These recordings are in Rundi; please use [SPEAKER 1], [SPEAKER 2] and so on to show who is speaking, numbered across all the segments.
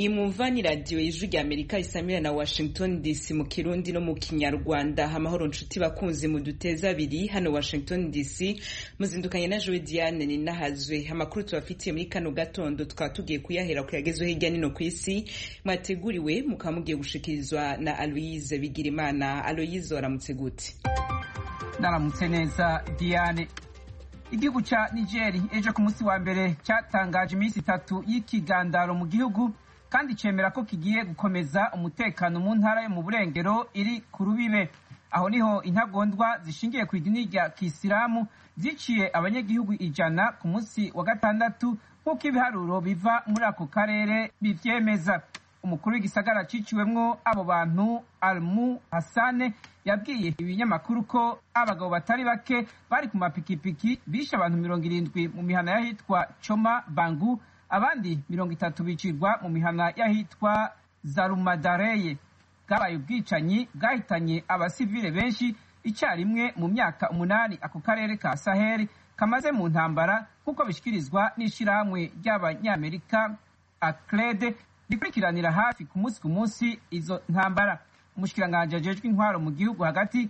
[SPEAKER 1] iyi mumva ni radiyo y'ijwi rya amerika isamira na washington dc mu kirundi no mu kinyarwanda amahoro nshuti bakunzi mu duteza abiri hano washington dc muzindukanye na jowe diane ninahazwe amakuru tubafitiye muri kano gatondo tukaba tugiye kuyahera kuyagezweho hirya nino ku isi mwateguriwe mukaba mugiye gushikirizwa na aloyize bigirimana aloyize waramutse gute
[SPEAKER 2] naramutse neza diane igihugu ca nigeri ejo ku munsi wa mbere cyatangaje iminsi itatu y'ikigandaro mu gihugu kandi cemera ko kigiye gukomeza umutekano mu ntara yo mu burengero iri ku rubibe aho niho intagondwa zishingiye ku idini rya kisilamu ziciye abanyagihugu ijana ku munsi wa gatandatu nk'uko ibiharuro biva muri ako karere bivyemeza umukuru w'igisagara ciciwemwo abo bantu almu hasane yabwiye ibinyamakuru ko abagabo batari bake bari ku mapikipiki bishe abantu mirongo irindwi mu mihana y'ahitwa coma bangu abandi mirongo itatu bicirwa mu mihana y'ahitwa zarumadareye bwabaye ubwicanyi bwahitanye abasivile benshi icyarimwe mu myaka umunani ako karere ka saheli kamaze mu ntambara nk'uko bishyikirizwa n'ishyirahamwe ry'abanyamerika acrede rikurikiranira hafi ku munsi ku munsi izo ntambara umushikiranganji ajejwe intwaro mu gihugu hagati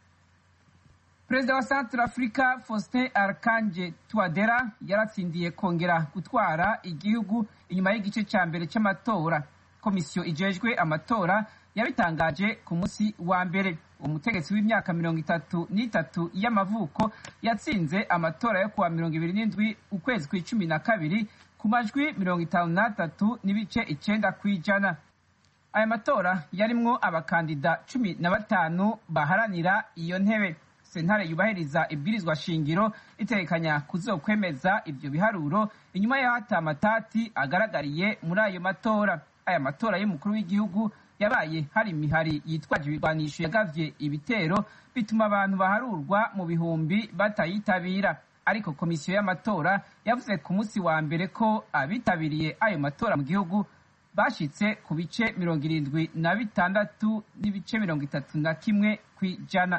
[SPEAKER 2] perezida wa centre africa faustin arkanje tuadera yaratsindiye kongera gutwara igihugu inyuma y'igice cya mbere cy'amatora komisiyo ijejwe amatora yabitangaje ku munsi wa mbere umutegetsi w'imyaka mirongo itatu n'itatu y'amavuko yatsinze amatora yo kuwa mirongo ibiri n'indwi ukwezi kw'icumi na kabiri ku majwi mirongo itanu n'atatu n'ibice icenda kw'ijana aya matora yarimwo abakandida cumi na batanu baharanira iyo ntebe sentare yubahiriza ibwirizwa shingiro itekanya kuzokwemeza ivyo biharuro inyuma y'aho ata matati agaragariye muri ayo matora aya matora y'umukuru w'igihugu yabaye hari imihari yitwaje ibirwanisho yagavye ibitero bituma abantu baharurwa mu bihumbi batayitabira ariko komisiyo y'amatora yavuze ku munsi wa mbere ko abitabiriye ayo matora mu gihugu bashitse ku bice mirongo irindwi na bitandatu n'ibice mirongo itatu na kimwe kw'ijana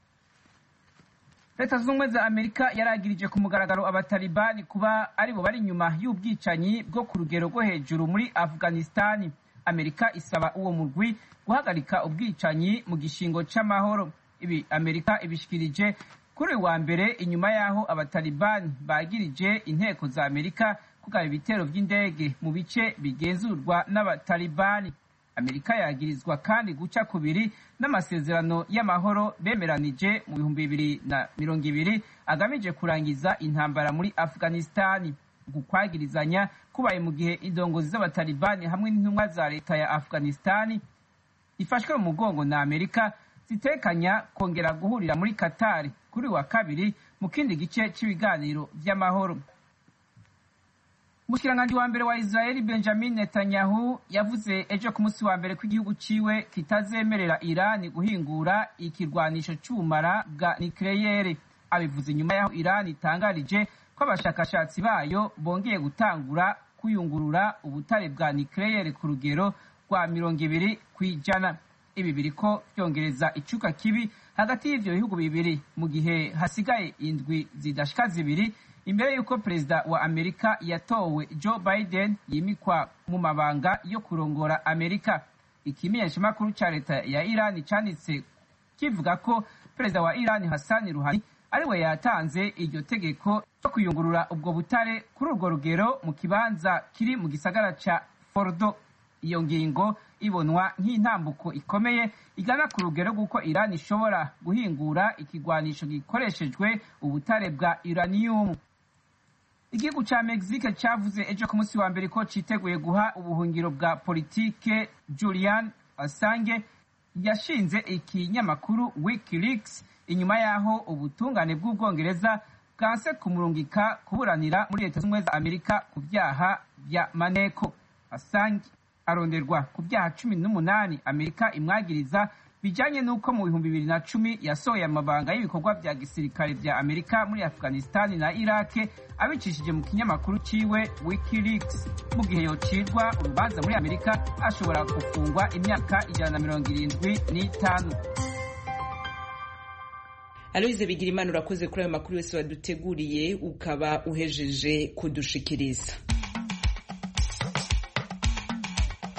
[SPEAKER 2] leta zunze ubumwe za amerika yaragirije ku mugaragaro abatalibani kuba aribo bari inyuma y'ubwicanyi bwo ku rugero rwo hejuru muri afghanistani amerika isaba uwo murwi guhagarika ubwicanyi mu gishingo c'amahoro ibi amerika ibishikirije kuri uyu wa mbere inyuma y'aho abatalibani bagirije inteko za amerika kugaba ibitero by'indege mu bice bigenzurwa n'abatalibani amerika yagirizwa kandi guca kubiri n'amasezerano y'amahoro bemeranije mu bihumbi bibiri na mirongo ibiri agamije kurangiza intambara muri afghanistani uku kwagirizanya kubaye mu gihe indongozi z'abatalibani hamwe n'intumwa za leta ya afghanistani ifashwe mu mugongo na amerika zitekanya kongera guhurira muri katari kuri wa kabiri mu kindi gice cy'ibiganiro by'amahoro umushikiranganji wa mbere wa israeli benjamin netanyahu yavuze ejo ku munsi wa mbere ko igihugu ciwe kitazemerera irani guhingura ikirwanisho c'ubumara bwa nikleyere abivuze inyuma y'aho irani itangarije ko abashakashatsi bayo bongeye gutangura kuyungurura ubutare bwa nikleyere ku rugero rwa mirongo ibiri kw'ijana ibi biriko vyongereza icuka kibi hagati y'ivyo bihugu bibiri mu gihe hasigaye indwi zidashika zibiri imbere y'uko perezida wa amerika yatowe joe biden yimikwa mu mabanga yo kurongora amerika ikimenyeshamakuru ca leta ya irani canditse kivuga ko perezida wa irani hasani ruhani ariwe yatanze iryo tegeko ryo kuyungurura ubwo butare kuri urwo rugero mu kibanza kiri mu gisagara ca fordo iyo ngingo ibonwa nk'intambuko ikomeye igana ku rugero rw'uko irani ishobora guhingura ikigwanisho gikoreshejwe ubutare bwa uraniyumu igihugu ca mexique cavuze ejo ku munsi wa mbere ko citeguye guha ubuhungiro bwa politike julian assange yashinze ikinyamakuru wikileaks inyuma y'aho ubutungane bw'ubwongereza bwanse kumurungika kuburanira muri leta z'ubumwe za amerika ku vyaha vya maneko assange aronderwa ku byaha cumi n'umunani amerika imwagiriza bijanye n'uko mu bihumbi bibiri na cumi yasohoye amabanga y'ibikorwa vya gisirikare vya amerika muri afghanistani na irake abicishije mu kinyamakuru ciwe wikileaks mu gihe yocirwa urubanza muri amerika ashobora gufungwa imyaka ijana na mirongo irindwi n'itanu
[SPEAKER 1] aloyize bigira imana urakoze kuri ayo makuru yose waduteguriye ukaba uhejeje kudushikiriza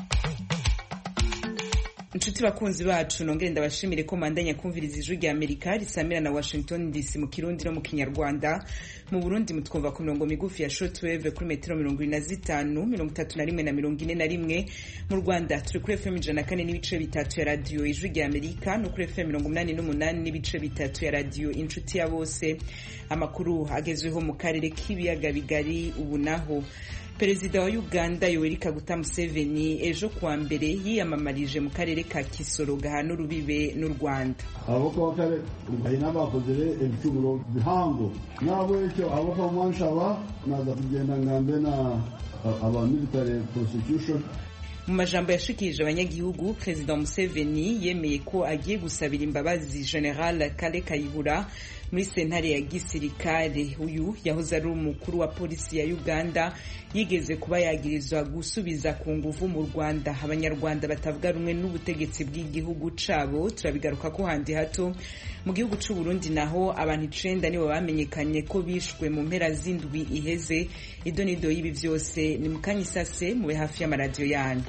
[SPEAKER 1] inshuti bakunzi bacu nongere ndabashimire ko mandanya kumviriza ijwi rya amerika risamira na washington dc mu kirundi no mu kinyarwanda mu burundi mutwumva ku mirongo migufi ya shortwave kuri metero mirongo ine na zitanu mirongo itatu na rimwe na mirongo ine na rimwe mu rwanda turi kuri fm ijana na kane n'ibice bitatu ya radiyo ijwi rya amerika no kuri fm mirongo umunani n'umunani n'ibice bitatu ya radiyo inshuti ya bose amakuru agezweho mu karere k'ibiyaga bigari ubu naho perezida wa uganda yoweri kaguta museveni ejo kuwa mbere yiyamamarije mu karere ka kisoro gahana urubibe n'u rwanda
[SPEAKER 3] ababaka b'akare bahina bakozere ebicumuro bihango nabo ekyo ababaka b'umwanshaba naza kugenda ngambe na aba military prosecution
[SPEAKER 1] mu majambo yashikirije abanyagihugu perezida museveni yemeye ko agiye gusabira imbabazi general kale kayihura muri sentare ya gisirikare uyu yahoze ari umukuru wa polisi ya uganda yigeze kuba yagirizwa gusubiza ku nguvu mu rwanda abanyarwanda batavuga rumwe n'ubutegetsi bw'igihugu cabo turabigaruka ko handi hato mu gihugu c'u Burundi naho abantu icenda nibo bamenyekanye ko bishwe mu mpera z'indwi iheze idonido y'ibi vyose ni mukanya isase mube hafi y'amaradiyo yanyu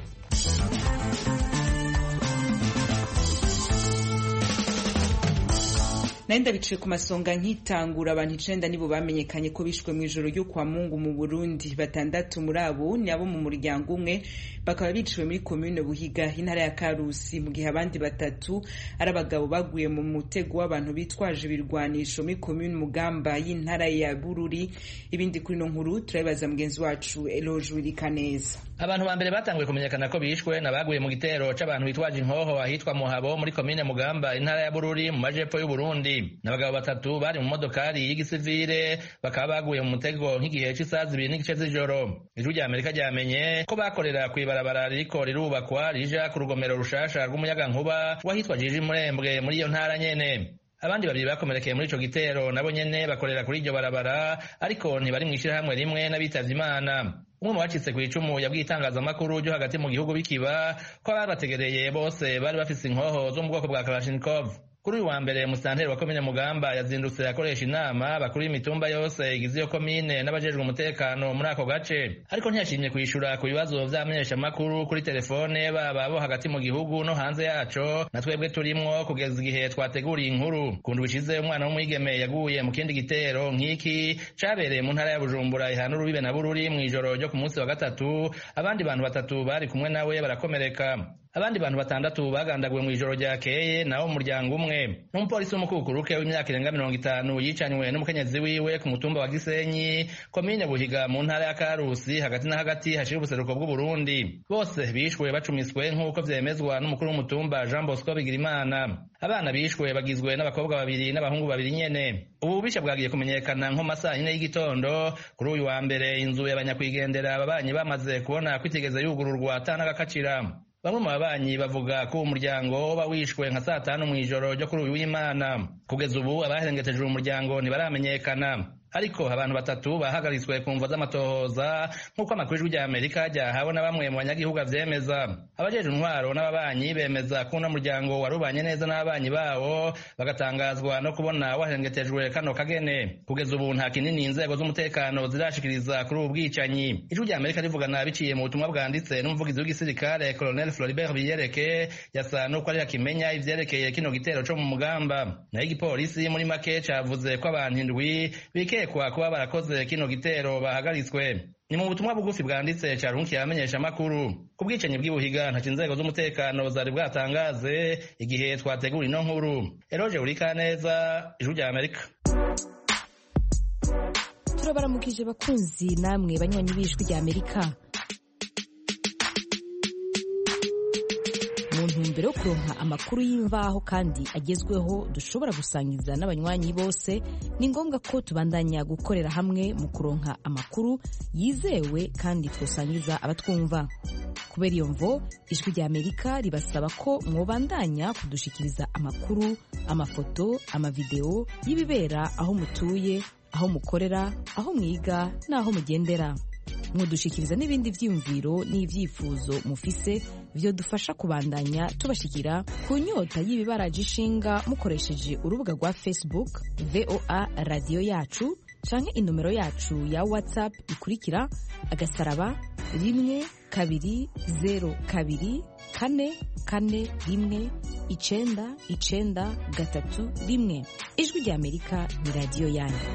[SPEAKER 1] nayo ndabiciye ku masonga nkitangura abantu icenda nibo bamenyekanye ko bishwe mu ijoro ryo kwa mungu mu burundi batandatu muri abo ni abo mu muryango umwe bakaba biciwe muri komine buhiga intara ya karusi mu gihe abandi batatu ari abagabo baguye mu mutego w'abantu bitwaje ibirwanisho muri komine mugamba y'intara ya bururi ibindi kuri ino nkuru turabibaza mugenzi wacu eloge wirikaneza
[SPEAKER 4] abantu ba mbere batanguye kumenyekana ko bishwe nabaguye mu gitero c'abantu bitwaje inkoho ahitwa muhabo muri komine mugamba intara ya bururi mu majepfo y'uburundi n'abagabo batatu bari mu modokari y'igisivire bakaba baguye mu mutego nk'igihe c'isaha zibiri n'igice z'ijoro ijwi rya amerika ryamenye ko bakorera kw'ibarabara ririko rirubakwa rija ku rugomero rushasha rw'umuyagankuba wahitwa jiji murembwe muri iyo ntara nyene abandi babiri bakomerekeye muri ico gitero nabo nyene bakorera kuri iryo barabara ariko ntibari mw'ishirahamwe rimwe n'abitavye imana umwe mu bacitse ku icumu yabwiye itangazamakuru ryo hagati mu gihugu bikiba ko ababategereye bose bari bafise inkoho zo mu bwoko bwa kalashnikov kuri uyu wa mbere musanteri wa komine mugamba yazindutse akoresha inama bakuru y'imitumba yose igize iyo komine n'abajejwe umutekano muri ako gace ariko ntiyashimye kwishura ku bibazo vy'amenyeshamakuru kuri telefone baba bo hagati mu gihugu no hanze yaco na twebwe turimwo kugeza igihe twateguriye inkuru kundu bishize umwana w'umwigeme yaguye mu kindi gitero nk'iki cabereye mu ntara ya bujumbura ihana urubibe na bururi mw'ijoro ryo ku munsi wa gatatu abandi bantu batatu bari kumwe nawe barakomereka abandi bantu batandatu bagandaguwe mu ijoro ryakeye nawo umuryango umwe n'umupolisi w'umukukuruke w'imyaka irenga mirongo itanu yicanywe n'umukenyezi wiwe ku mutumba wa gisenyi komine buhiga mu ntara ya karusi hagati na hagati hashira ubuseruko bw'uburundi bose bishwe bacumiswe nk'uko vyemezwa n'umukuru w'umutumba jean bosco bigirimana abana bishwe bagizwe n'abakobwa babiri n'abahungu babiri nyene ubu bubisha bwagiye kumenyekana nko masaa yine y'igitondo kuri uyu wa mbere inzu y'abanyakwigendera ababanyi bamaze kubona ko itigeze yugururwa atanagakacira bamwe mu babanyi bavuga ko uwo muryango woba wishwe nka saa tanu mw'ijoro ryo kuri uyu w'imana kugeza ubu abaherengeteje uwo muryango ntibaramenyekana ariko abantu batatu bahagaritswe ku mvo z'amatohoza nk'uko amakuru y'ijwi rya amerika ryahawe na bamwe mu banyagihugu avyemeza abajeje intwaro n'ababanyi bemeza ko uno muryango warubanye neza n'ababanyi bawo bagatangazwa no kubona waherengetejwe kano kagene kugeza ubu nta kinini inzego z'umutekano zirashikiriza kuri ubu bwicanyi ijwi rya amerika rivugana biciye mu butumwa bwanditse n'umuvugizi w'igisirikare colonel floribert biyereke yasa n'uko ari akimenya ivyerekeye kino gitero co mu mugamba naho igipolisi muri make cavuze ko abantu indwi bikeye kwa kuba barakoze kino gitero bahagaritswe ni mu butumwa bugufi bwanditse carunkiye abamenyesha amakuru ku bwicanyi bw'ibuhiga ntaco inzego z'umutekano zari bwatangaze igihe twategura ino nkuru eroje urikaneza ijwi rya amerika
[SPEAKER 5] turabaramukije bakunzi namwe banywanyi b'ijwi rya amerika mu ntumbero yo kuronka amakuru y'imvaho kandi agezweho dushobora gusangiza n'abanywanyi bose ni ngombwa ko tubandanya gukorera hamwe mu kuronka amakuru yizewe kandi twosangiza abatwumva kubera iyo mvo ijwi rya amerika ribasaba ko mwobandanya kudushikiriza amakuru amafoto amavideo y'ibibera aho mutuye aho mukorera aho mwiga n'aho mugendera mudushikiriza n'ibindi vyiyumviro n'ivyifuzo mufise vyodufasha kubandanya tubashikira ku nyota y'ibibaraje ishinga mukoresheje urubuga rwa facebook voa radiyo yacu canke inomero yacu ya whatsapp ikurikira agasaraba rimwe kabiri zero kabiri kane kane rimwe icenda icenda gatatu rimwe ijwi rya amerika ni radiyo yanyu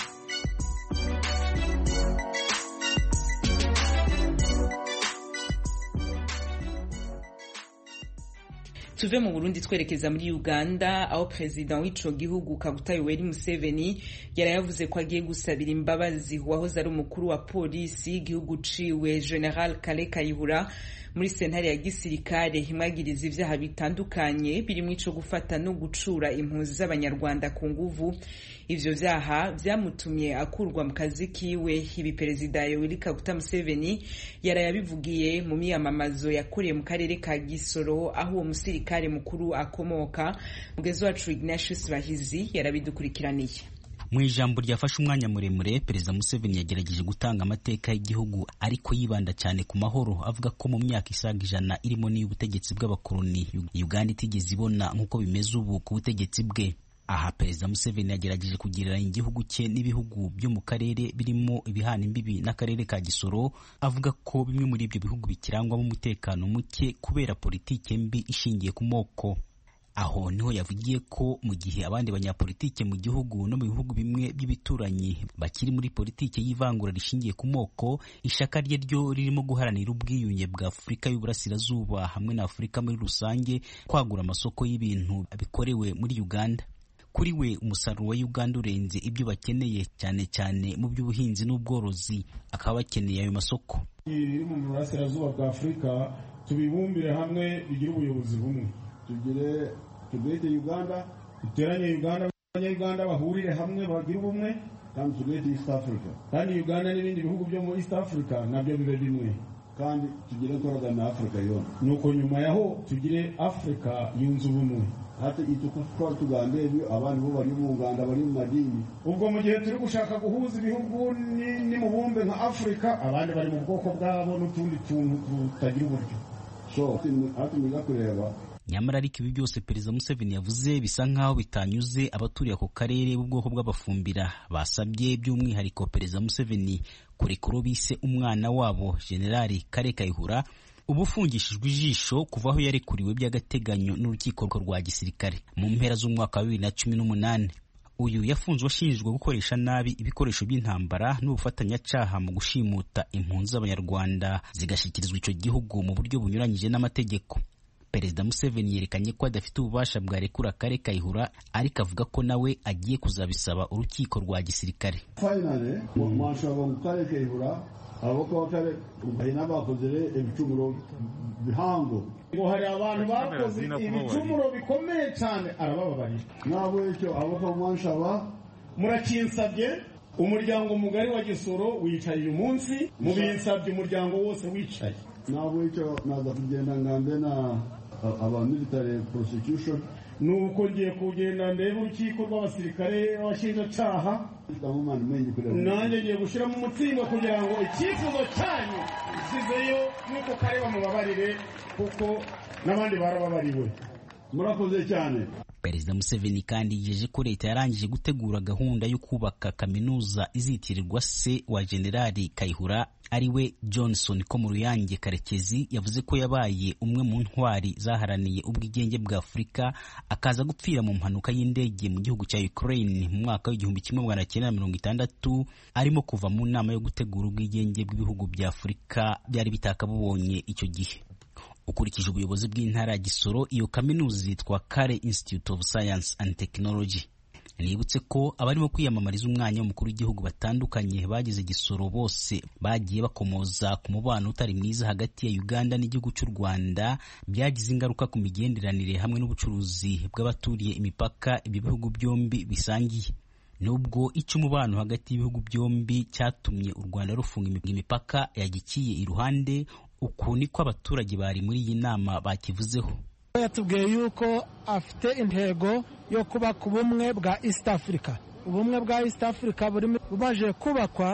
[SPEAKER 1] tuve mu burundi twerekeza muri uganda aho perezida w'ico gihugu kaguta yoweri museveni yari yavuze ko agiye gusabira imbabazi uwahoze ari umukuru wa polisi y'igihugu ciwe general kale kayihura muri sentare ya gisirikare imwagiriza ivyaha bitandukanye birimwo ico gufata no gucura impunzi z'abanyarwanda ku nguvu ivyo vyaha vyamutumye akurwa mu kazi kiwe ibi perezida yoweri kaguta museveni yaraye abivugiye mu miyamamazo yakoreye mu karere ka gisoro aho uwo musirikare mukuru akomoka mugezi wacu ignatius bahizi yarabidukurikiraniye
[SPEAKER 6] mu ijambo ryafashe umwanya muremure perezida museveni yagerageje gutanga amateka y'igihugu ariko yibanda cyane ku mahoro avuga ko mu myaka isaga ijana irimo n'iy'ubutegetsi bw'abakoloni uganda itigeze ibona nk'uko bimeze ubu ku butegetsi bwe aha perezida museveni yagerageje kugereranya igihugu cye n'ibihugu byo mu karere birimo ibihana imbibi n'akarere ka gisoro avuga ko bimwe muri ibyo bihugu bikirangwamo umutekano muke kubera politike mbi ishingiye ku moko aho niho yavugiye ko mu gihe abandi banyapolitike mu gihugu no mu bihugu bimwe by'ibituranyi bakiri muri politike y'ivangura rishingiye ku moko ishaka rye ryo ririmo guharanira ubwiyunge bwa afurika y'uburasirazuba hamwe na afurika muri rusange kwagura amasoko y'ibintu bikorewe muri uganda kuri we umusaruro wa uganda urenze ibyo bakeneye cyane cyane mu by'ubuhinzi n'ubworozi akaba bakeneye ayo masoko
[SPEAKER 7] biri mu burasirazuba bwa afurika tubibumbire hamwe bigire ubuyobozi bumwe
[SPEAKER 3] tugire tugete uganda
[SPEAKER 7] duteranye uganda abanyayuganda bahurire hamwe bagire ubumwe
[SPEAKER 3] kandi tugete east africa
[SPEAKER 7] kandi uganda n'ibindi bihugu byo muri east africa nabyo bibe bimwe
[SPEAKER 3] kandi tugire koragana na afurika yona
[SPEAKER 7] nuko nyuma yaho tugire afurika yunze ubumwe
[SPEAKER 3] hata ituko twari tugambe ibyo abandi bo bari mu nganda bari mu madini
[SPEAKER 7] ubwo mu gihe turi gushaka guhuza ibihugu n'imubumbe nka afurika abandi bari mu bwoko bwabo n'utundi tuntu tutagira uburyo
[SPEAKER 3] so hati mwiga kureba
[SPEAKER 6] nyamara ariko ibi byose perezida museveni yavuze bisa nk'aho bitanyuze abaturiye ako karere b'ubwoko bw'abafumbira basabye by'umwihariko perezida museveni kurekura bise umwana wabo generali kare kayihura uba ufungishijwe ijisho kuva aho yarekuriwe by'agateganyo n'urukiko rwa gisirikare mu mpera z'umwaka wa bibiri na cumi n'umunani uyu yafunzwe ashinjwa gukoresha nabi ibikoresho by'intambara n'ubufatanyacyaha mu gushimuta impunzi z'abanyarwanda zigashyikirizwa icyo gihugu mu buryo bunyuranyije n'amategeko perezida museveni yerekanye ko adafite ububasha bwarekura kare kayihura ariko avuga ko nawe agiye kuzabisaba urukiko rwa gisirikare
[SPEAKER 3] finally mwashobora ngo kare kayihura abako bakare hari n'abakoze ibicumuro bihango
[SPEAKER 7] ngo hari abantu bakoze ibicumuro bikomeye cyane arabababarira
[SPEAKER 3] nabo icyo abako mwanshaba
[SPEAKER 7] murakinsabye umuryango mugari wa gisoro wicaye uyu munsi mubinsabye umuryango wose wicaye
[SPEAKER 3] nabo icyo naza kugenda ngambe na aba military prosecution
[SPEAKER 7] nuko ngiye kugenda ndebe urukiko rw'abasirikare b'abashinjacyaha
[SPEAKER 3] ndamumana menye kureba
[SPEAKER 7] nanjye ngiye gushyiramo umutsima kugira ngo icyifuzo cyanyu gisizeyo nuko kare bamubabarire kuko n'abandi barababariwe
[SPEAKER 3] murakoze cyane
[SPEAKER 6] perezida museveni kandi yijeje ko leta yarangije gutegura gahunda yo kubaka kaminuza izitirirwa se wa generali kayihura ariwe johnson ko mu ruyange karekezi yavuze ko yabaye umwe mu ntwari zaharaniye ubwigenge bwa afurika akaza gupfira mu mpanuka y'indege mu gihugu cya ukraine mu mwaka w'igihumbi kimwe magana cyenda mirongo itandatu arimo kuva mu nama yo gutegura ubwigenge bw'ibihugu bya afurika byari bitakabubonye icyo gihe ukurikije ubuyobozi bw'intara ya gisoro iyo kaminuza yitwa kare institute of science and technology nibutse ko abarimo kwiyamamariza umwanya w'umukuru w'igihugu batandukanye bagize gisoro bose bagiye bakomoza ku mubano utari mwiza hagati ya uganda n'igihugu cy'u rwanda byagize ingaruka ku migenderanire hamwe n'ubucuruzi bw'abaturiye imipaka ibyo bihugu byombi bisangiye nubwo icyo umubano hagati y'ibihugu byombi cyatumye u rwanda rufunga imipaka yagikiye iruhande uku niko abaturage bari muri iyi nama bakivuzeho
[SPEAKER 8] yatubwiye yuko afite intego yo kubaka ubumwe bwa east africa ubumwe bwa east africa bumaze kubakwa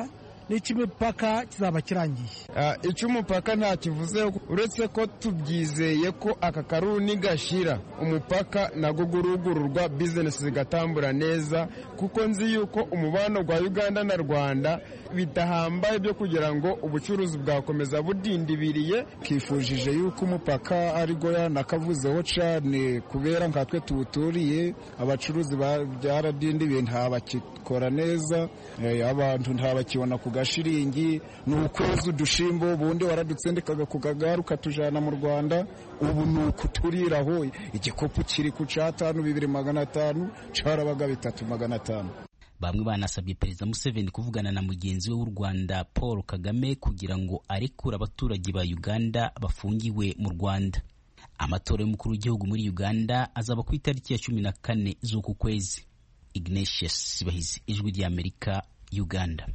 [SPEAKER 8] n'icy'imipaka kizaba kirangiye
[SPEAKER 9] icy'umupaka nta kivuze uretse ko tubyizeye ko aka karuni gashira umupaka nago gurugururwa bizinesi zigatambura neza kuko nzi yuko umubano wa uganda na rwanda bidahambaye byo kugira ngo ubucuruzi bwakomeza budindibiriye
[SPEAKER 10] twifujije yuko umupaka ariko yanakavuzeho cyane kubera nkatwe tuwuturiye abacuruzi byaradindibiye ntabakikora neza abantu ntabakibona ku gashiringi ni ukwezi udushimbo ubundi waradutsindikaga ku kagare ukatujyana mu rwanda ubu ni ukuturiraho igikopu kiri ku cyatanu bibiri magana atanu cyarabaga bitatu magana atanu
[SPEAKER 6] bamwe banasabye perezida museveni kuvugana na mugenzi we w'u rwanda paul kagame kugira ngo arekure abaturage ba uganda bafungiwe mu rwanda amatora y'umukuru w'igihugu muri uganda azaba ku itariki ya cumi na kane z'uku kwezi ignatius bahizi ijwi ry'amerika uganda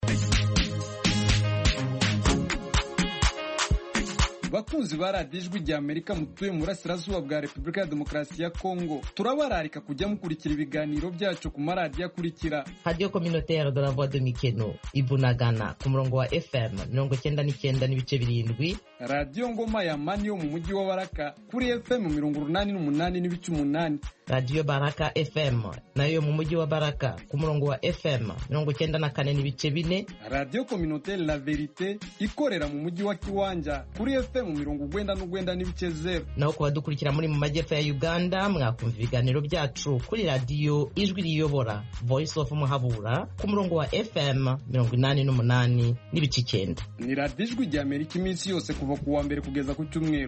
[SPEAKER 11] bakunzi ba radiyo ijwi rya amerika mutuye mu burasirazuba bwa repubulika ya demokarasi ya kongo turabararika kujya mukurikira ibiganiro byacu ku maradiyo akurikira
[SPEAKER 12] radiyo kominoteri de la voix de mikeno ibunagana ku murongo wa fm mirongo icyenda n'icyenda n'ibice birindwi
[SPEAKER 11] radiyo ngoma ya mani yo mu mujyi wa baraka kuri fm mirongo urunani n'umunani n'ibice umunani
[SPEAKER 12] radiyo baraka fm nayo mu mujyi wa baraka ku murongo wa fm mirongo icyenda na kane n'ibice bine
[SPEAKER 11] radiyo kominoteri la verite ikorera mu mujyi wa kiwanja kuri fm mirongo ugwenda n'ugwenda n'ibice zero
[SPEAKER 12] naho ku badukurikira muri mu majyepfo ya uganda mwakumva ibiganiro byacu kuri radiyo ijwi riyobora voice of muhabura ku murongo wa fm mirongo inani n'umunani n'ibice icyenda
[SPEAKER 11] ni radiyo ijwi rya amerika iminsi yose kuva ku wa mbere kugeza ku cyumweru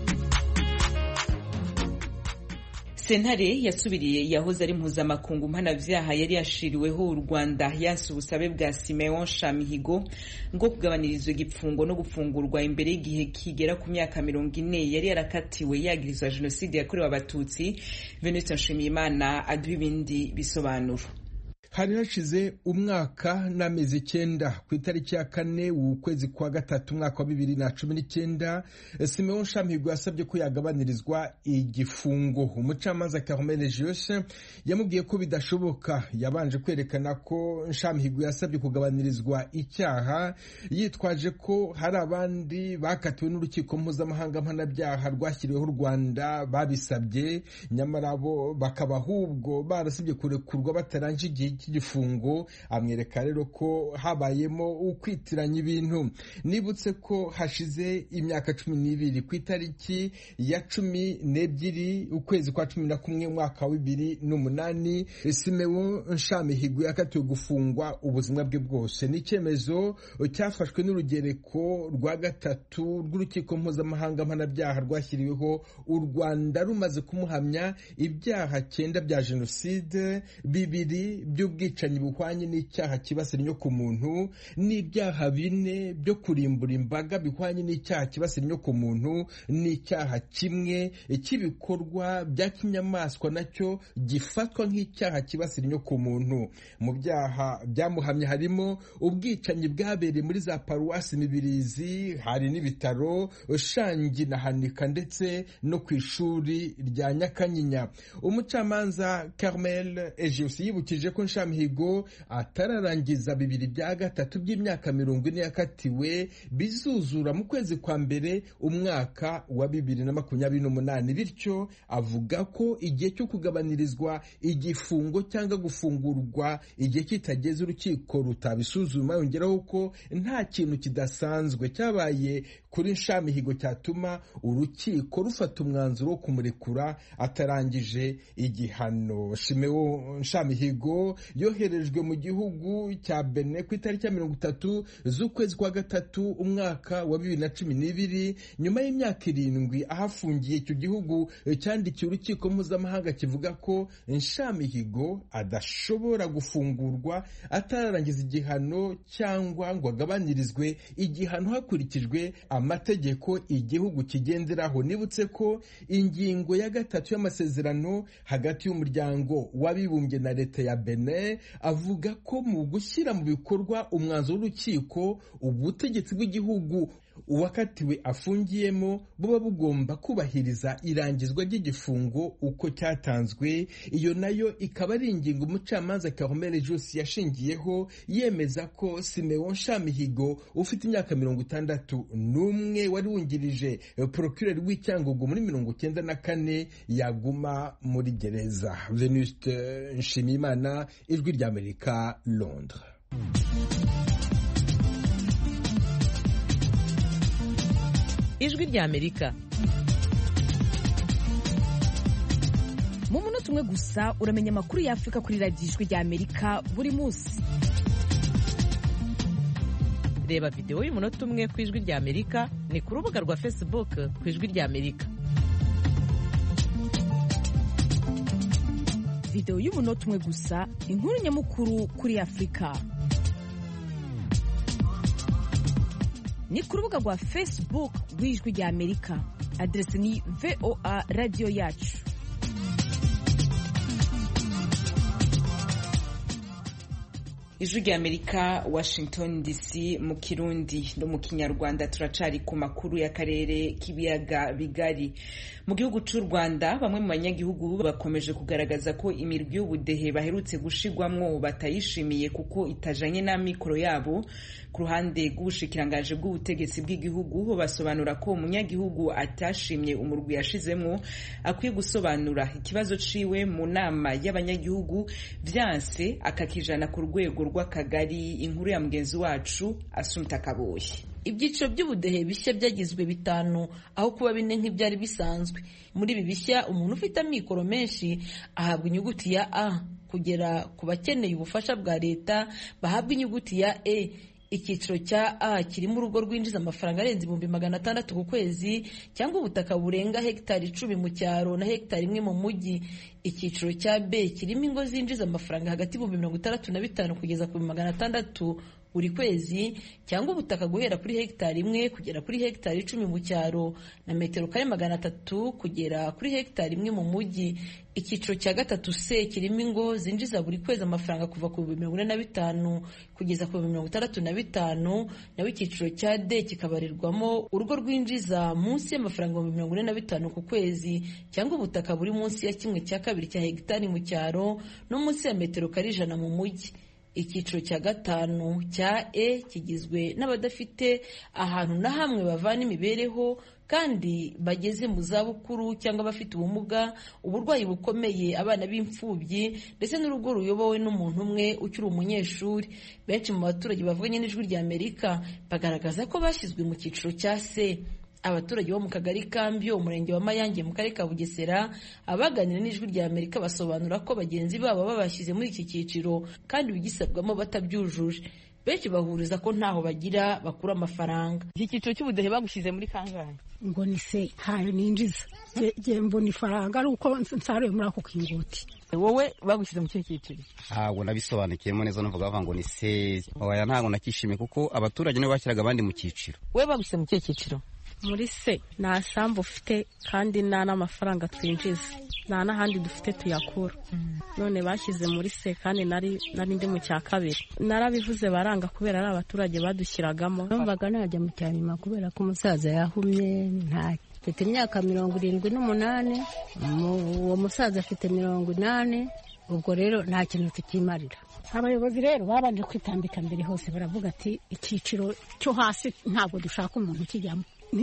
[SPEAKER 1] sentare yasubiriye yahoze ari mpuzamakungu mpanabyaha yari yashiriweho u rwanda yanse ubusabe bwa simeon shamihigo ngo kugabanirizwa igipfungo no gufungurwa imbere y'igihe kigera ku myaka mirongo ine yari yarakatiwe yagirizwa jenoside yakorewe abatutsi venuste nshimiyimana aduha ibindi bisobanuro
[SPEAKER 13] hari hashize umwaka n'amezi icyenda ku itariki ya kane ukwezi kwa gatatu umwaka wa bibiri na cumi n'icyenda simeon shamihigo yasabye ko yagabanirizwa igifungo umucamanza carmel jose yamubwiye ko bidashoboka yabanje kwerekana ko shamihigo yasabye kugabanirizwa icyaha yitwaje ko hari abandi bakatiwe n'urukiko mpuzamahanga mpanabyaha rwashyiriweho u rwanda babisabye nyamara bo bakaba ahubwo barasabye kurekurwa bataranje igihe cy'igifungo amwereka rero ko habayemo ukwitiranya ibintu nibutse ko hashize imyaka cumi n'ibiri ku itariki ya cumi n'ebyiri ukwezi kwa cumi na kumwe umwaka wa bibiri n'umunani simewo nshamihigo yakatiwe gufungwa ubuzima bwe bwose ni icyemezo cyafashwe n'urugereko rwa gatatu rw'urukiko mpuzamahanga mpanabyaha rwashyiriweho u rwanda rumaze kumuhamya ibyaha cyenda bya jenoside bibiri by'ubwicanyi buhwanye n'icyaha kibasira inyokomuntu n'ibyaha bine byo kurimbura imbaga bihwanye n'icyaha kibasira inyokomuntu n'icyaha kimwe cy'ibikorwa bya kinyamaswa nacyo gifatwa nk'icyaha kibasira inyokomuntu mu byaha byamuhamye harimo ubwicanyi bwabereye muri za paruwasi mibirizi hari n'ibitaro shangi na hanika ndetse no ku ishuri rya nyakanyinya umucamanza carmel ejiusi yibukije ko nshamihigo atararangiza bibiri bya gatatu by'imyaka mirongo ine yakatiwe bizuzura mu kwezi kwa mbere umwaka wa bibiri na makumyabiri n'umunani bityo avuga ko igihe cyo kugabanirizwa igifungo cyangwa gufungurwa igihe kitageze urukiko rutabisuzuma yongeraho ko nta kintu kidasanzwe cyabaye kuri nshamihigo cyatuma urukiko rufata umwanzuro wo kumurekura atarangije igihano shimewo nshamihigo yoherejwe mu gihugu cya bene ku itariki ya mirongo itatu z'ukwezi kwa gatatu umwaka wa bibiri na cumi n'ibiri nyuma y'imyaka irindwi ahafungiye icyo gihugu cyandikiye urukiko mpuzamahanga kivuga ko nshamihigo adashobora gufungurwa atararangiza igihano cyangwa ngo agabanyirizwe igihano hakurikijwe amategeko igihugu kigenderaho nibutse ko ingingo ya gatatu y'amasezerano hagati y'umuryango w'abibumbye na leta ya Benin avuga ko mu gushyira mu bikorwa umwanzuro w'urukiko ubutegetsi bw'igihugu uwakatiwe afungiyemo buba bugomba kubahiriza irangizwa ry'igifungo uko cyatanzwe iyo nayo ikaba ari ingingo umucamanza Carmel Josi yashingiyeho yemeza ko Simeon Shamihigo ufite imyaka mirongo itandatu n'umwe wari wungirije procureur w'icyangugu muri mirongo cyenda na kane yaguma muri gereza Venuste Nshimiyimana ijwi ry'Amerika Londres
[SPEAKER 12] ijwi ry'Amerika
[SPEAKER 5] mu munota umwe gusa uramenya amakuru y'afurika kuri radiyo ijwi ry'Amerika buri munsi
[SPEAKER 12] reba videwo y'umunota umwe ku ijwi ry'Amerika ni ku rubuga rwa facebook ku ijwi ry'Amerika
[SPEAKER 5] videwo y'umunota umwe gusa inkuru nyamukuru kuri afurika ni ku rubuga rwa facebook rw'ijwi ry'Amerika aderesi ni voa radiyo yacu
[SPEAKER 1] ijwi ry'amerika washington dc mu kirundi no mu kinyarwanda turacari ku makuru y'akarere k'ibiyaga bigari mu gihugu cy'u rwanda bamwe mu banyagihugu bakomeje kugaragaza ko imirwi y'ubudehe baherutse gushigwamwo batayishimiye kuko itajanye n'amikoro yabo ku ruhande rw'ubushikirangaje bw'ubutegetsi bw'igihugu basobanura ko umunyagihugu atashimye umurwi yashizemwo akwiye gusobanura ikibazo ciwe mu nama y'abanyagihugu vyanse akakijana ku rwego rw'akagari inkuru ya mugenzi wacu asumta kaboye
[SPEAKER 14] ibyiciro by'ubudehe bishya byagizwe bitanu aho kuba bine nk'ibyari bisanzwe muri ibi bishya umuntu ufite amikoro menshi ahabwa inyuguti ya a kugera ku bakeneye ubufasha bwa leta bahabwa inyuguti ya e icyiciro cya a kirimo urugo rwinjiza amafaranga arenze ibihumbi magana atandatu ku kwezi cyangwa ubutaka burenga hegitari icumi mu cyaro na hegitari imwe mu mujyi icyiciro cya b kirimo ingo zinjiza amafaranga hagati y'ibihumbi mirongo itandatu na bitanu kugeza ku bihumbi magana atandatu buri kwezi cyangwa ubutaka guhera kuri hegitari imwe kugera kuri hegitari icumi mu cyaro na metero kare magana atatu kugera kuri hegitari imwe mu mujyi icyiciro cya gatatu c kirimo ingo zinjiza buri kwezi amafaranga kuva ku bihumbi mirongo ine na bitanu kugeza ku bihumbi mirongo itandatu na bitanu naho icyiciro cya d kikabarirwamo urugo rwinjiza munsi y'amafaranga ibihumbi mirongo ine na bitanu ku kwezi cyangwa ubutaka buri munsi ya kimwe cya kabiri cya hegitari mu cyaro no munsi ya metero kare ijana mu mujyi icyiciro cya gatanu cya e kigizwe n'abadafite ahantu na hamwe bavana imibereho kandi bageze mu zabukuru cyangwa abafite ubumuga uburwayi bukomeye abana b'imfubyi ndetse n'urugo ruyobowe n'umuntu umwe ukiri umunyeshuri benshi mu baturage bavuganye n'ijwi rya amerika bagaragaza ko bashyizwe mu cyiciro cya se abaturage bo mu kagari kambi umurenge wa mayange mu karere ka bugesera abaganira n'ijwi rya amerika basobanura ko bagenzi babo babashyize muri iki cyiciro kandi bigisabwamo batabyujuje benshi bahuriza ko ntaho bagira bakura amafaranga iki cyiciro cy'ubudehe bagushyize muri kangahe
[SPEAKER 15] ngo ni se ntayo ninjiza ngiye mbona ifaranga ari uko nsaruye muri ako kinguti
[SPEAKER 14] wowe bagushyize mu kihe cyiciro
[SPEAKER 16] ntabwo nabisobanukiyemo neza numvaga bavuga ngo ni se oya ntabwo nakishimiye kuko abaturage nibo bashyiraga abandi mu cyiciro
[SPEAKER 14] wowe bagushyize mu kihe cyiciro
[SPEAKER 17] muri se nta sambu ufite kandi nta n'amafaranga twinjiza nta n'ahandi dufite tuyakura none bashyize muri se kandi nari ndi mu cya kabiri narabivuze baranga kubera ari abaturage badushyiragamo
[SPEAKER 15] numvaga najya mu cya nyuma kubera ko umusaza yahumye nta mfite imyaka mirongo irindwi n'umunani uwo musaza afite mirongo inani ubwo rero nta kintu tukimarira abayobozi rero babanje kwitambika mbere hose baravuga ati icyiciro cyo hasi ntabwo dushaka umuntu ukijyamo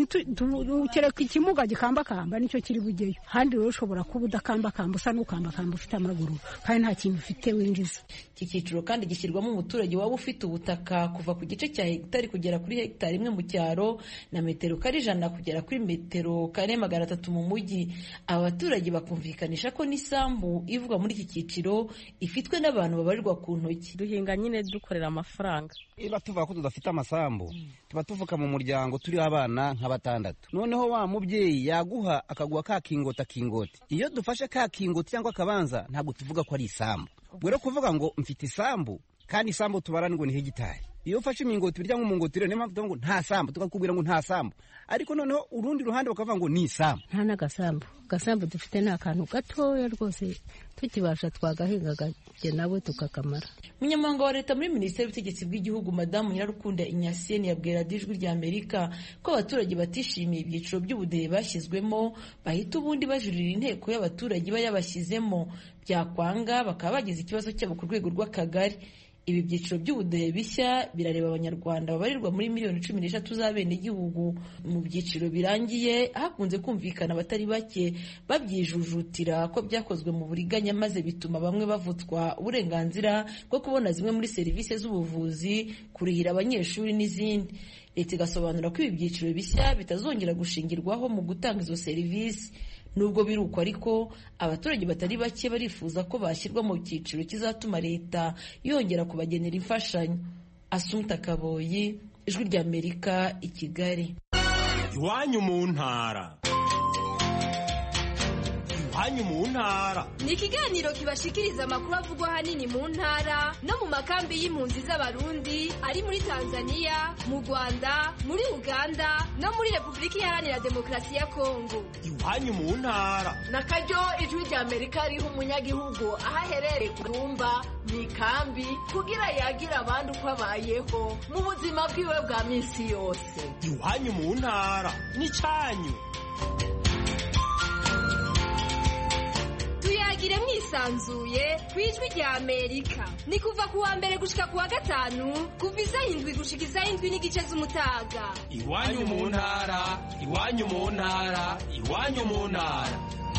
[SPEAKER 15] kereka ikimuga gikambakamba nicyo kiri bugeyo handi rero ushobora kuba udakambakamba usa n'ukambakamba ufite amaguru kandi nta kintu ufite winjiza
[SPEAKER 14] iki cyiciro kandi gishyirwamo umuturage waba ufite ubutaka kuva ku gice cya hegitari kugera kuri hegitari imwe mu cyaro na metero kare ijana kugera kuri metero kare magana atatu mu mujyi aba baturage bakumvikanisha ko n'isambu ivugwa muri iki cyiciro ifitwe n'abantu babarirwa ku ntoki
[SPEAKER 17] duhinga nyine dukorera amafaranga
[SPEAKER 16] niba tuvuga ko tudafite amasambu tuba tuvuka mu muryango turi abana nka batandatu noneho wa mubyeyi yaguha akaguha ka kingoti akingoti iyo dufashe ka kingoti cyangwa akabanza ntabwo tuvuga ko ari isambu ubwo rero kuvuga ngo mfite isambu kandi isambu tubara ngo ni hegitari iyo ufashe imingoti birya nk'umungoti rero niyo mpamvu tuvuga ngo nta sambu tukakubwira ngo nta sambu ariko noneho urundi ruhande bakavuga ngo ni isambu
[SPEAKER 15] nta n'agasambu agasambu dufite ni akantu gatoya rwose tukibasha twagahinga gake nabo tukakamara
[SPEAKER 14] umunyamabanga wa leta muri minisiteri y'ubutegetsi bw'igihugu madamu nyirarukunda inyasiyeni yabwira ijwi rya amerika ko abaturage batishimiye ibyiciro by'ubudehe bashyizwemo bahita ubundi bajurira inteko y'abaturage iba yabashyizemo byakwanga bakaba bagize ikibazo cyabo ku rwego rw'akagari ibi byiciro by'ubudehe bishya birareba abanyarwanda babarirwa muri miliyoni cumi n'eshatu z'abenegihugu mu byiciro birangiye hakunze kumvikana abatari bake babyijujutira ko byakozwe mu buriganya maze bituma bamwe bavutswa uburenganzira bwo kubona zimwe muri serivisi z'ubuvuzi kurihira abanyeshuri n'izindi leta igasobanura ko ibi byiciro bishya bitazongera gushingirwaho mu gutanga izo serivisi nubwo biri uko ariko abaturage batari bake barifuza ko bashyirwa mu cyiciro kizatuma leta yongera kubagenera imfashanyo asumta kaboyi ijwi ry'amerika i kigali
[SPEAKER 18] iwanyu mu ntara iwanyu mu ntara
[SPEAKER 19] ni ikiganiro kibashikiriza amakuru avugwa ahanini mu ntara no mu makambi y'impunzi z'abarundi ari muri tanzania mu rwanda muri uganda no muri repubulika iharanira demokarasi ya kongo
[SPEAKER 18] iwanyu mu ntara
[SPEAKER 20] na karyo ijwi rya amerika riha umunyagihugu aho aherereye ku rumba mu ikambi kugira yagire abandi uko abayeho mu buzima bwiwe bwa minsi yose
[SPEAKER 18] iwanyu mu ntara n'icyanyu
[SPEAKER 19] tuyagire mwisanzuye ku ijwi rya amerika ni kuva ku wa mbere gushika ku wa gatanu kuva isaha indwi gushika isaha indwi n'igice z'umutaga
[SPEAKER 18] iwanyu mu ntara iwanyu mu ntara iwanyu mu ntara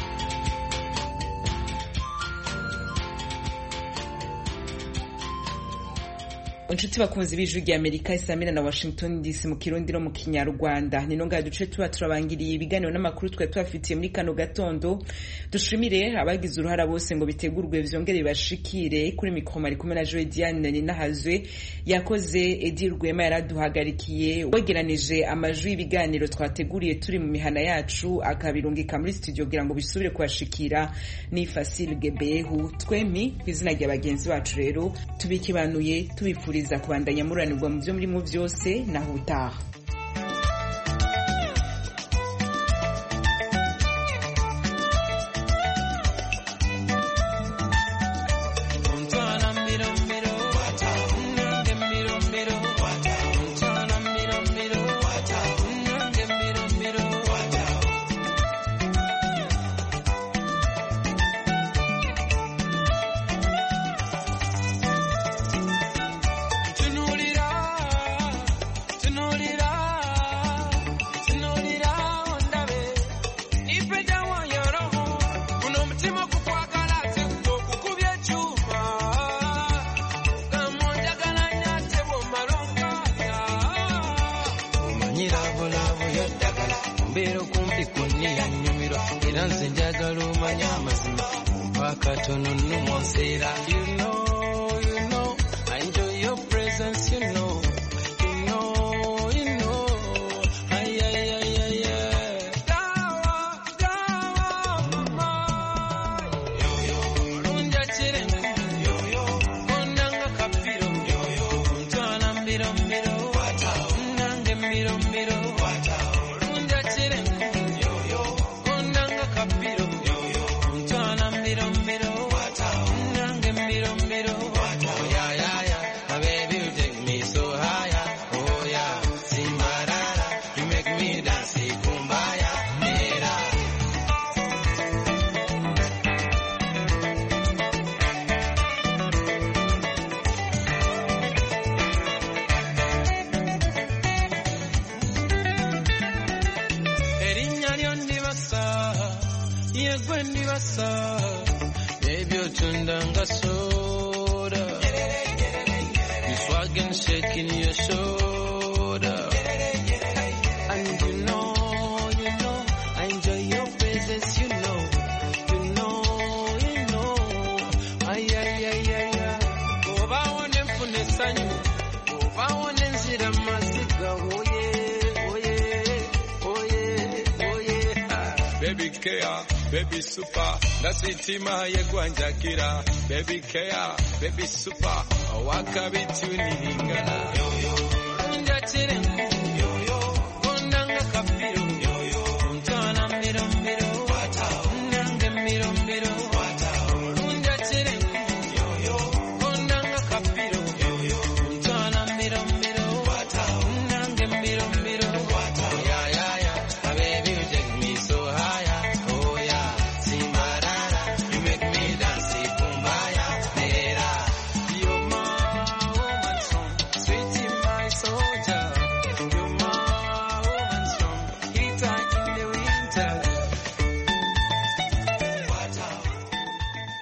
[SPEAKER 1] inshuti bakunzi b'ijwi rya amerika isamira na washington dc mu kirundi no mu kinyarwanda ni nonga duce tuba turabangiriye ibiganiro n'amakuru twari tubafitiye muri kano gatondo dushimire abagize uruhara bose ngo bitegurwe vyongere bibashikire kuri mikoro ari kumwe na joe diane ninahazwe yakoze edi rwema yaraduhagarikiye wegeranije amajwi y'ibiganiro twateguriye turi mu mihana yacu akabirungika muri studio kugira ngo bisubire kubashikira ni fasile gebehu twemi ku izina rya bagenzi bacu rero tubikibanuye tubifuriza kubifuriza kubandanya muranirwa mu byo murimo byose naho utaha
[SPEAKER 21] You know, you know, I enjoy your presence, you know, you know, you know, ay, ay, ay, ay, ay. Dawa, dawa, mama. Yo, yo, lunja chirengu. Yo, yo, kondanga kapiro. Yo, yo, mtwana mbiro mbiro. Nange mbiro mbiro. Lunja chirengu. Yo, yo, kondanga kapiro. Yo, yo, mtwana mbiro mbiro. Nange mbiro mbiro. Oh, yeah, yeah, yeah. My baby, you take me so higher. Oh, yeah. Simbarara. You make me dance. Kumbaya. Mera. erinnya lyo ndibasa yegwe ndibasa ebyotunda nga soda you swag and shake in your shoulder and you know you know I enjoy your presence you know you know you know ay ay ay ay ay obawo ne nfuna essanyu obawo ne nzira maziga oye oye oye oye ah. baby care baby super ndasitima yegwanjakira baby care baby super wakabituniringana njatire